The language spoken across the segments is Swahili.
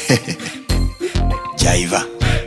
Jaiva.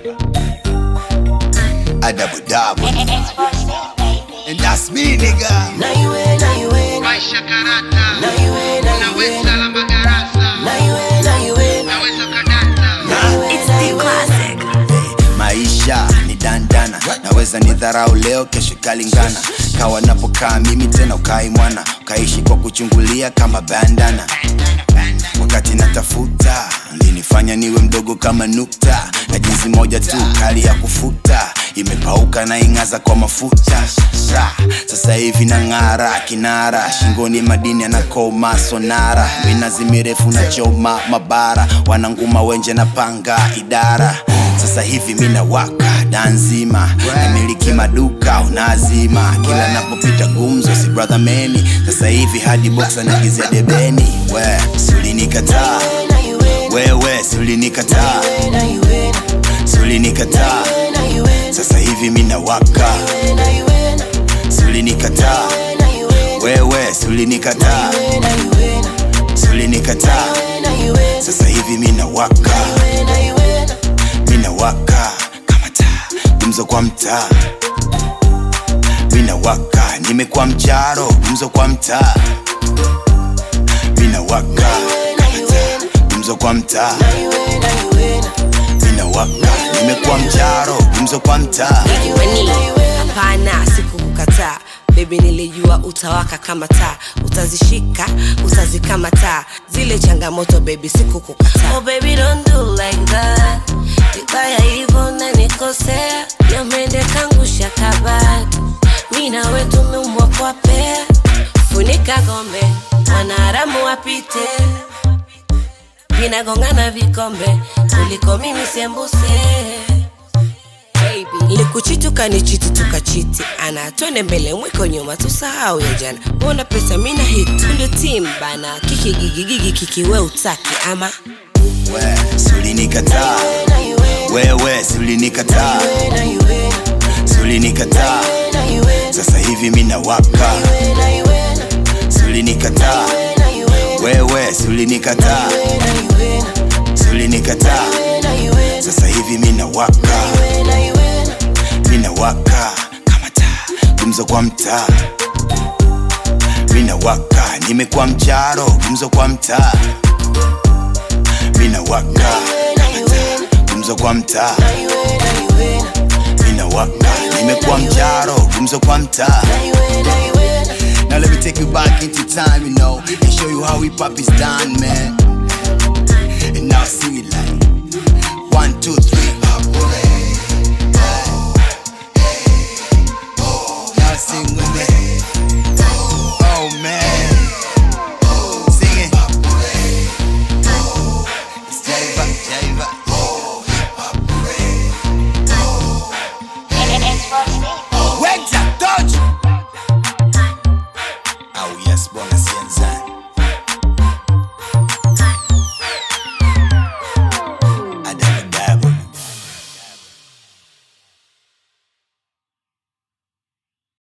Adabu dabu. And that's me, nigga. Na iwe, na iwe, Maisha karata, na iwe, na iwe, naweza lamba garasa, na iwe, na iwe, naweza kadata. na iwe, na iwe. maisha ni dandana naweza ni dharau leo kesho kalingana kawa napokaa mimi tena ukai mwana ukaishi kwa kuchungulia kama bandana wakati natafuta linifanya niwe mdogo kama nukta na jinsi moja tu kali ya kufuta imepauka na ing'aza kwa mafuta Sa, sasa hivi na ng'ara kinara shingoni madini anakoma sonara minazi mirefu na choma mabara wananguma wenje na panga idara sasa hivi mina waka danzima namiliki maduka unazima kila napopita gumzo si brother meni sasa hivi hadi box anagizia debeni we sulinikataa Na iwe, wewe sulinikataa na iwe, sulinikataa na iwe, sasa hivi mina waka na iwe, sulinikataa na iwe, wewe sulinikataa na iwe, sulinikataa na iwe, sasa hivi mina waka na iwe, mina waka kama taa gumzo kwa mtaa mina waka nimekuwa mcharo gumzo kwa mtaa mina waka kama taa gumzo kwa mtaa na iwe, na iwe, mina waka nimekuwa mcharo gumzo kwa mtaa Wani, hapana sikukukataa bebi nilijua utawaka kama taa utazishika utazikamata zile changamoto bebi sikukukataa oh, baby, don't do like that vibaya hivyo nanikosea namende kangusha kabati mi nawe tumeumbwa kwa pea funika gombe wanaharamu wapite vinagongana vikombe kuliko mimi sembuse likuchiti ukanichiti tukachiti ana twende mbele mwiko nyuma tusahau ya jana mbona pesa mina hit ndio tim bana kikigigigigi kikiwe utaki ama we sulinikataa na iwe, wewe sulinikataa na iwe, sulinikataa na iwe, sasa hivi mina waka na iwe, sulinikataa na iwe, wewe sulinikataa na iwe, sulinikataa na iwe, sasa hivi mina waka na iwe, mina waka kama taa gumzo kwa mtaa mina waka nimekuwa mcharo gumzo kwa mtaa mina waka kama taa gumzo kwa mtaa na iwe, na iwe, mina waka nimekuwa mcharo gumzo kwa mtaa na iwe, na iwe. Now let me take you back into time, you know, and show you how hip hop is done, man.